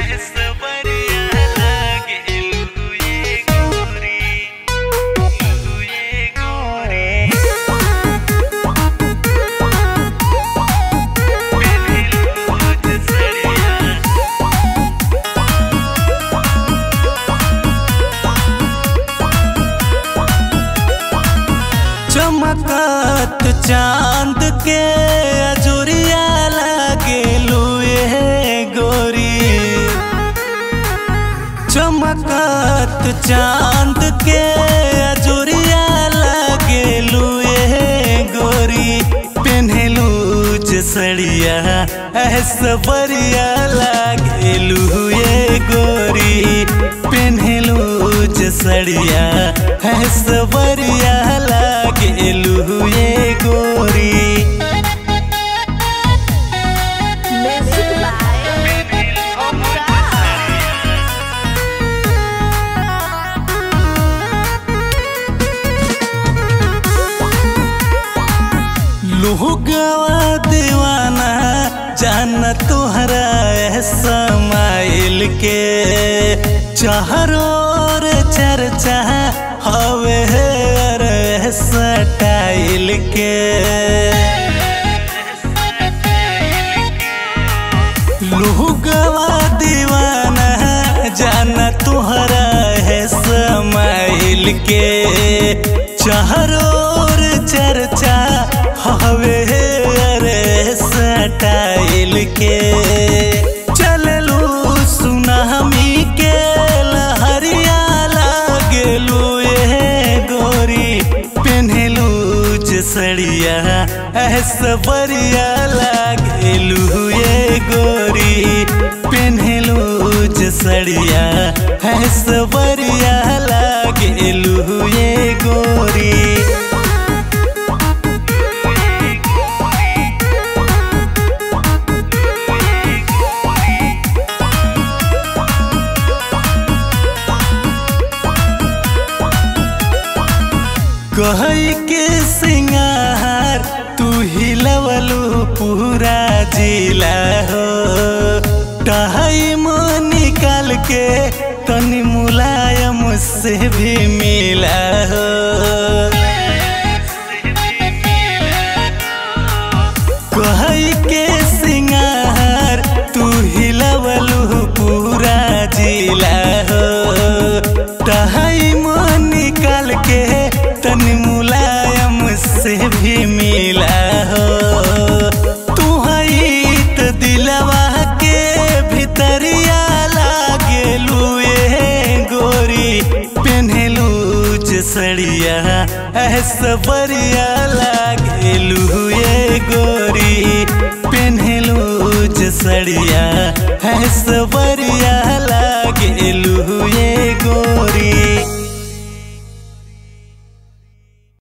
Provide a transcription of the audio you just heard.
चमकत चांद के अजुरिया लागे लुए गोरी चमकत चांद के अजुरिया लागे लुए गोरी पेन्हलू सड़िया ऐसा बढ़िया लागे लुए गोरी पेन्हलू सड़िया ऐसा बढ़िया लागे लुए गोरी Music by Omkar. लुहगवा दीवाना जान तुहरा समाइल के चारों ओर चर्चा हवे रे स्टाइल के लुहगवा दीवाना जान तुहरा है समाइल के चारों ओर चर्चा हवे रे स्टाइल के चललू सुनामी के लहरिया लागलू ए गोरी पेन्हलू सड़िया ऐसा बढ़िया लागलू ये गोरी पेन्हलू सड़िया ऐसा बढ़िया लागलू ये गोरी कही के सिंगार तू हिलवलू पूरा जिला हो टाइम निकाल के तनी मुलायम से भी मिला हो कही के सिंगार तू हिलवलू पूरा जिला हो टाइम निकाल के तनी मुलायम से भी मिला हो तू हई त दिलवा के भीतरिया लागेलू ए गोरी पेन्हलू सड़िया ऐसा बढ़िया लागेलू ए गोरी पेन्हलू सड़िया ऐसा बढ़िया